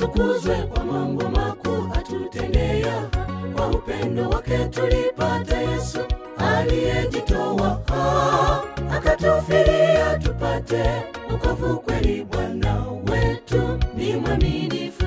atukuzwe kwa mambo makuu atutendea. Kwa upendo wake tulipata Yesu aliyejitoa, ah, akatufilia tupate wokovu kweli. Bwana wetu ni mwaminifu.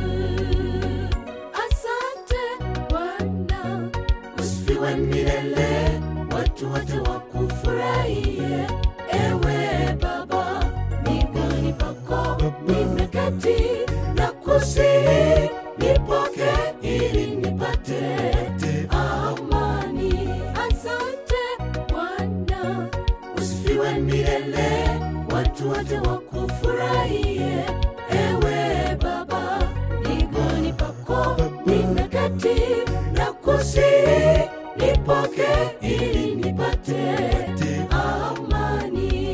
Asante Bwana, usifiwe milele, watu wote wakufurahie. Ewe Baba, miguuni pako nimeketi na kusihi, nipoke ili nipate amani. Asante Bwana, usifiwe milele, watu wote wakufurahie. Ewe Baba, miguuni pako nimeketi na kusihi, nipoke ili nipate amani.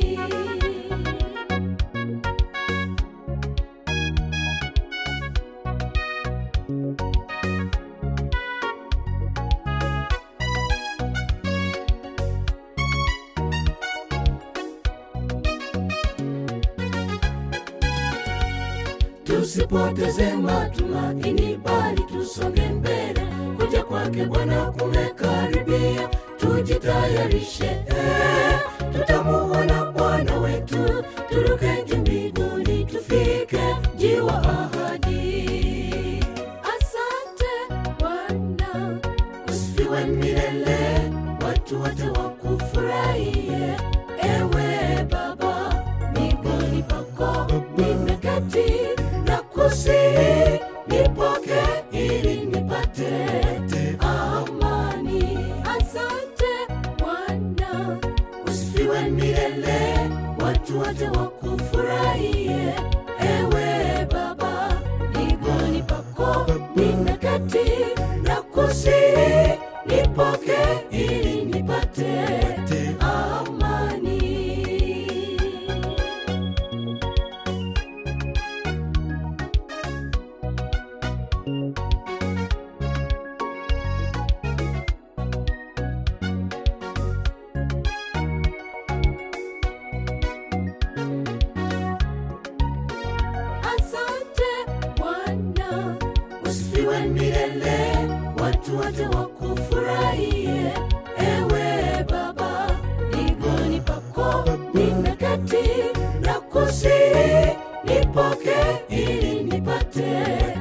Tusipoteze matumaini, bali tusonge mbele. Kuja kwake Bwana kumekaribia, tujitayarishe. Eh, tutamuona Bwana wetu, turuke juu mbinguni, tufike mji wa ahadi. Asante Bwana, usifiwe milele, watu wote wakufurahie. Ewe Baba, miguuni pako nimeketi na kusihi, nipoke ili nipate amani. Asante Bwana, usifiwe milele, watu wote wakufurahie. Ewe Baba, miguuni pako nimeketi na kusihi, nipoke ili nipate amani. Asante Bwana, usifiwe milele, watu wote wakufurahie. Ewe Baba, miguuni pako nimeketi na kusihi, nipoke ili nipate